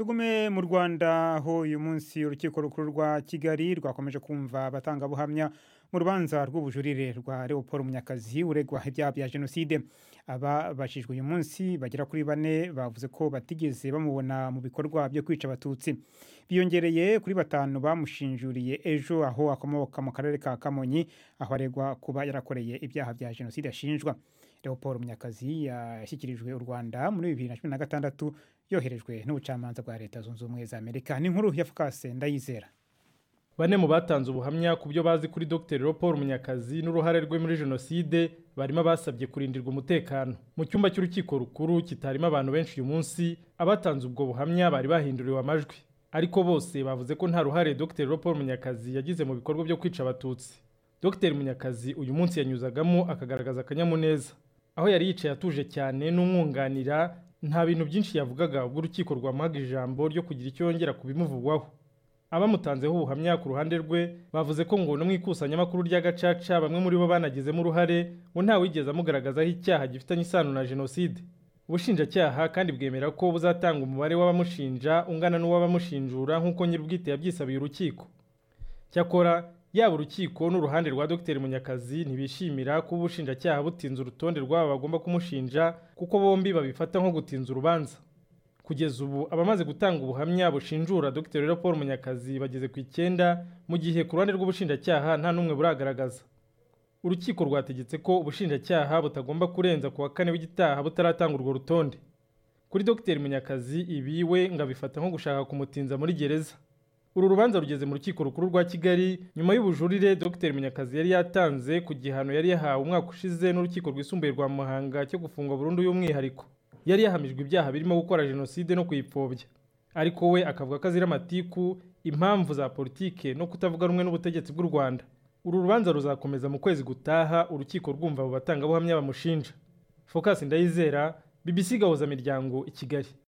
tugume mu rwanda aho uyu munsi urukiko rukuru rwa kigali rwakomeje kumva abatangabuhamya mu rubanza rw'ubujurire rwa leopold munyakazi uregwa ibyaha bya jenoside ababajijwe uyu munsi bagera kuri bane bavuze ko batigeze bamubona mu bikorwa byo kwica abatutsi biyongereye kuri batanu bamushinjuriye ejo aho akomoka mu karere ka kamonyi aho aregwa kuba yarakoreye ibyaha bya jenoside ashinjwa leopold munyakazi yashyikirijwe u rwanda muri bibiri na cumi na gatandatu yoherejwe n'ubucamanza bwa leta zunze ubumwe za amerika n'inkuru ya fukase ndayizera bane mu batanze ubuhamya ku byo bazi kuri dr leopold munyakazi n'uruhare rwe muri jenoside barimo abasabye kurindirwa umutekano mu cyumba cy'urukiko rukuru kitarimo abantu benshi uyu munsi abatanze ubwo buhamya bari bahinduriwe amajwi ariko bose bavuze ko nta ruhare dr leopold munyakazi yagize mu bikorwa byo kwica abatutsi dr munyakazi uyu munsi yanyuzagamo akagaragaza akanyamuneza aho yari yicaye atuje cyane n'umwunganira nta bintu byinshi yavugaga ubwo urukiko rwamuhaga ijambo ryo kugira icyo yongera ku bimuvugwaho abamutanzeho ubuhamya ku ruhande rwe bavuze ko ngo no mu ikusanyamakuru rya gacaca bamwe muri bo banagizemo uruhare ngo ntawigeze amugaragazaho icyaha gifitanye isano na jenoside ubushinjacyaha kandi bwemera ko buzatanga umubare w'abamushinja ungana n'uw'abamushinjura nk'uko nyir'ubwite yabyisabiye urukiko cyakora yaba urukiko n'uruhande rwa dr munyakazi ntibishimira ko ubushinjacyaha butinze urutonde rw'aba bagomba kumushinja kuko bombi babifata nko gutinza urubanza kugeza ubu abamaze gutanga ubuhamya bushinjura dr leopold munyakazi bageze ku icyenda mu gihe ku ruhande rw'ubushinjacyaha nta n'umwe buragaragaza urukiko rwategetse ko ubushinjacyaha butagomba kurenza ku wa kane w'igitaha butaratanga urwo rutonde kuri dr munyakazi ibi we ngo abifata nko gushaka kumutinza muri gereza uru rubanza rugeze mu rukiko rukuru rwa kigali nyuma y'ubujurire dr munyakazi yari yatanze ku gihano yari yahawe umwaka ushize n'urukiko rwisumbuye rwa muhanga cyo gufungwa burundu y'umwihariko yari yahamijwe ibyaha birimo gukora jenoside no kuyipfobya ariko we akavuga ko azira amatiku impamvu za politike no kutavuga rumwe n'ubutegetsi bw'u rwanda uru rubanza ruzakomeza mu kwezi gutaha urukiko rwumva abo batangabuhamya bamushinja focus ndayizera bbc gahuza ikigali